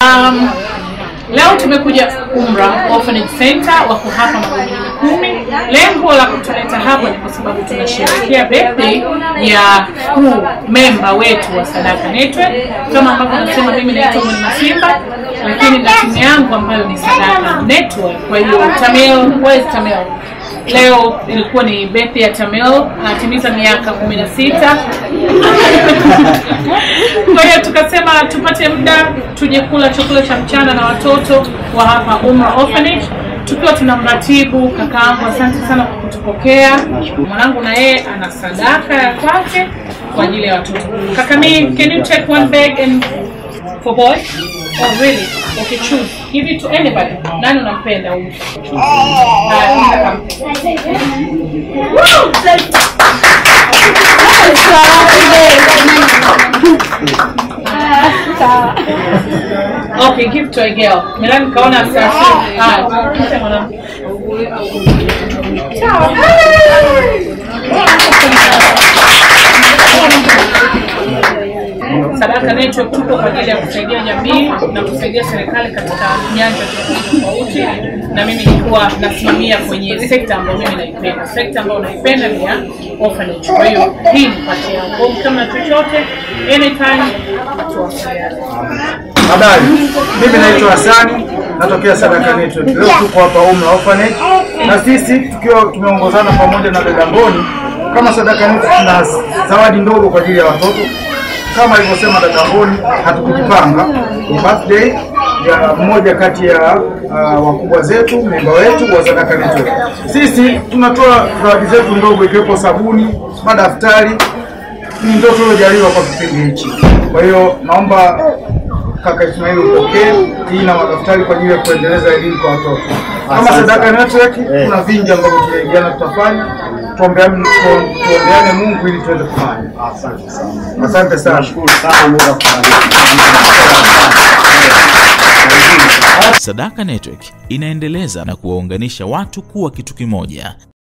Um, leo tumekuja Umra Orphanage Center, wako hapa Magomeni Mikumi. Lengo la kutuleta hapa ni kwa sababu tunasherehekea birthday ya kuu memba wetu wa Sadaka Network. Kama ambavyo nasema, mimi naitwa Mwalimu Simba, lakini na timu yangu ambayo ni Sadaka Network. Kwa hiyo Tamil, where is Tamil? Leo ilikuwa ni birthday ya Tamil, anatimiza miaka kumi na sita. Kwa hiyo tukasema tupate muda tuje kula chakula cha mchana na watoto wa hapa Umra Orphanage tukiwa tuna mratibu kakaangu. Asante sana kwa kutupokea. Mwanangu na yeye ana sadaka ya kwake kwa ajili ya watoto. Kaka mi, can you take one bag and for boy? Oh really? Okay, choose. Give it to anybody. Nani unampenda huyu? Haya, kaka mpe. Woo! Okay, give to a girl. Milani kaona sasa. Haya, mpe mwanamke. Sadaka Network tupo kwa ajili ya kusaidia jamii na kusaidia serikali katika nyanja tofauti tofauti, na mimi nilikuwa nasimamia kwenye sekta ambayo mimi naipenda. Sekta ambayo naipenda ni ya orphanage. Kwa hiyo hii ni pati yangu, kama chochote anytime tuwasiliane. Habari, mimi naitwa Hasani, natokea Sadaka Network. Leo tuko hapa Umra Orphanage na sisi tukiwa tumeongozana pamoja na dada Mboni kama Sadaka Network, tuna zawadi ndogo kwa ajili ya watoto. Kama alivyosema dada Mboni, hatukujipanga, ni birthday ya mmoja kati ya uh, wakubwa zetu, memba wetu wa Sadaka Network. Sisi tunatoa zawadi zetu ndogo, ikiwepo sabuni, madaftari ni ndio tuliojaliwa kwa kipindi hichi. Kwa hiyo naomba kaka Ismail upokee hii na madaftari kwa ajili ya kuendeleza elimu kwa watoto. Kama Asante Sadaka sana. Network kuna vingi ambavyo tunaigiana tutafanya, tuombeane tu- tuombeane Mungu ili tuweze kufanya. Asante sana. Asante sana. Nashukuru sana Mungu akubariki. Sadaka Network inaendeleza na kuwaunganisha watu kuwa kitu kimoja.